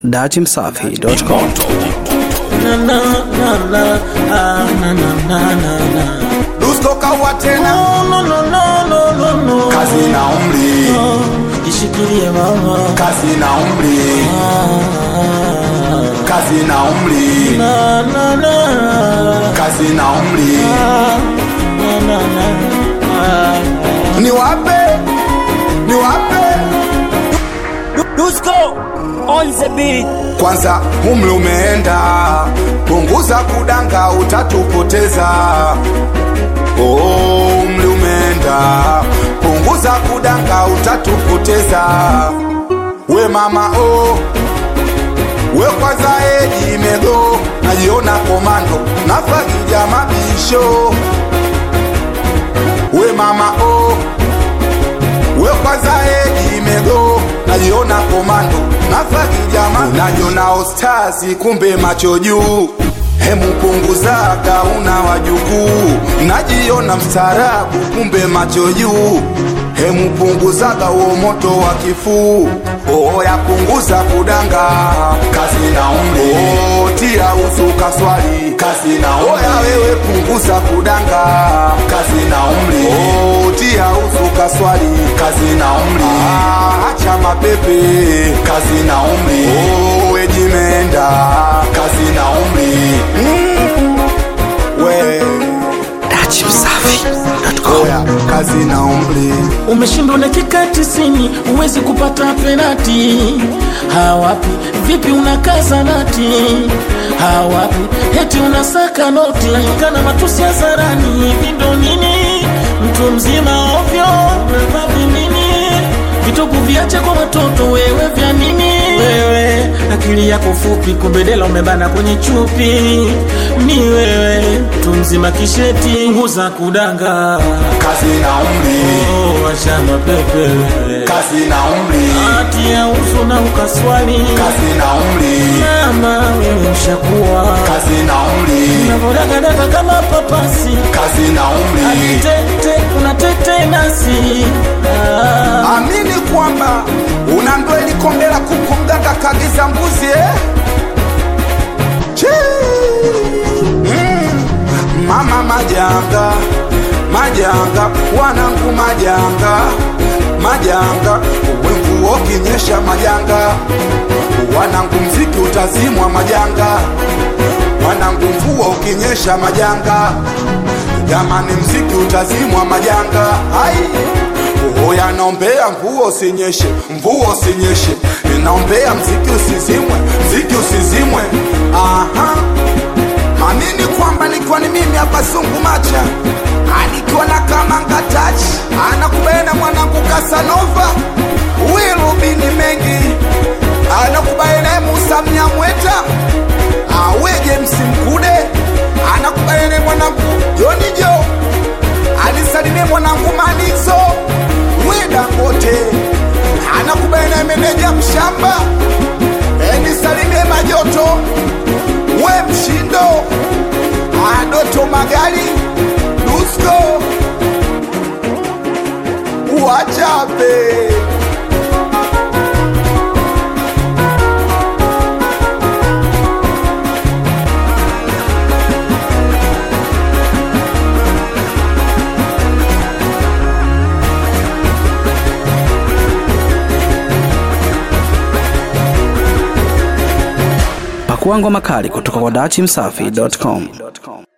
datimsafi.com Na, na, na, na, ah, na, na, na, na, na. Dusko kaua tena, No, no, no, no, no, no. kazi na umri, Oh, Jishikilie mama kazi na umri, kazi na umri, na, na, na, kazi na umri. na, na, na, ah. Ni wape, ni wape. Dusko on the beat. Kwanza umri umeenda, punguza kudanga, utatupoteza. Oh, umri umeenda, punguza kudanga, utatupoteza. We mama oh, we kwanza eji imego, najiona komando, nafagija mabisho. We mama oh, we kwanza eji imego, najiona komando, nafagija mabisho. Unajiona ostasi, kumbe macho juu Hemu punguzaga una wajukuu, najiona mstaarabu, kumbe macho juu. Hemu punguzaga uo moto wa kifuu, oya punguza kudanga, kazi na umri. Oh, tia usu kaswali, kazi na umri. Oya wewe punguza kudanga, kazi na umri. Oh, tia usu kaswali, kazi na umri. Ah, acha mapepe, kazi na umri. Oh, ejimenda, kazi na umri. Mm, we datimsafi.com oya kazi na umri umeshindwa dakika tisini huwezi kupata penati hawapi vipi unakaza nati hawapi heti unasaka noti kana matusi hadharani hivi ndo nini mtu mzima ovyo umevaa vinini vituku viache kwa watoto wewe vya nini wewe akili yako fupi kubedela umebana kwenye chupi ni wewe mtu mzima kisheti nguza kudanga kazi na umri Oh, washamba pepe kazi na umri hati ya uso na ukaswali kazi na umri mama wewe ushakuwa kazi na umri unavodagadaka kama papasi kazi na umri tete una tete nasi ah. amini kwamba una ndweli kombe la kuku mganga kagiza mbuzi eh? Chii. Mm. mama majanga majanga wanangu majanga majanga wemvuo kinyesha majanga wanangu mziki utazimwa majanga wanangu mvua ukinyesha majanga jamani mziki utazimwa majanga ai Oya naombea mvua usinyeshe, mvua usinyeshe, ninaombea mziki usizimwe, mziki usizimwe. Aha, amini kwamba nikiwa ni mimi hapa Zungu Macha, anikiwa na Kamanga Touch, anakubena mwanangu Kasanova, Wilubini mengi, anakubena Musa Mnyamweta, awe James Mkude, anakubena mwanangu Joni Jo, anisalimie mwanangu Manizo Dangote anakubena meneja mshamba enisalimie majoto we mshindo adoto magari dusko wachape pakua ngoma kali kutoka kwa datimsafi.com